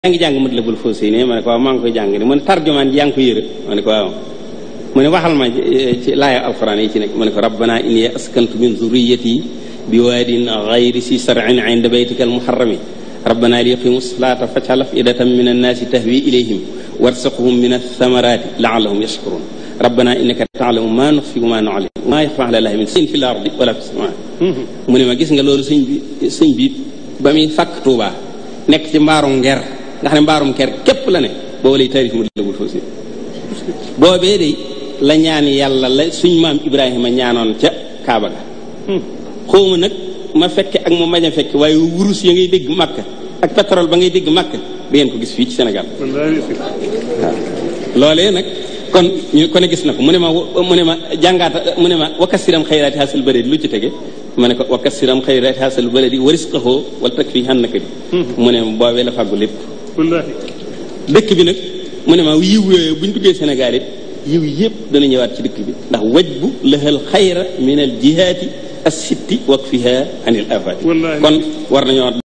yaa ngi jàng Matlabul Fawzayni ma ne ko waaw maa ngi koy jàng ne mu ne tarjumaan ji yaa ngi ko yëre ma ne ko waaw mu ne waxal ma ci laaya alquran yi ci nekk ma ne ko rabbana inni askantu min zurriyati bi waadin gayri si sar'in inda baytika almuharrami rabbana liyaqimu salata faj'al af'idatan min annaasi tahwi ilayhim warzuqhum min athamarati la'allahum yashkurun rabbana innaka ta'lamu ma nukhfi wa ma nu'lin wa ma yaxfa ala llahi min shay'in fil ardi wala fis samaa mu ne ma gis nga loolu sëñ bi sëñ bi ba muy fàkk Tuubaa nekk ci mbaarum nger nga xam ne mbaarum ker képp la ne boobu lay taarif Matlabul Fawzayni boobee de la ñaan yàlla la suñ maam Ibrahima ñaanoon ca Kaaba ga xawma nag ma fekke ak mu mañ a fekke waaye wurus ya ngay dégg Makka ak pétrole ba ngay dégg Makka da ngeen ko gis fii ci Sénégal waaw loolee nag kon ñu ko ne gis na ko mu ne ma mu ne ma jàngaata mu ne ma wakasiram xayraati hasal bëri lu ci tege ma ne ko wakasiram xayraati hasal bëri warisqahoo wala tak fii xan naka bi mu ne ma boobee la fàggu lépp dëkk bi nag mu ne ma yiw yooyu bu ñu duggee Sénégal it yiw yëpp dana ñëwaat ci dëkk bi ndax waj bu lahal xayra min al jihaati as sitti wak fiha anil afati kon war nañoo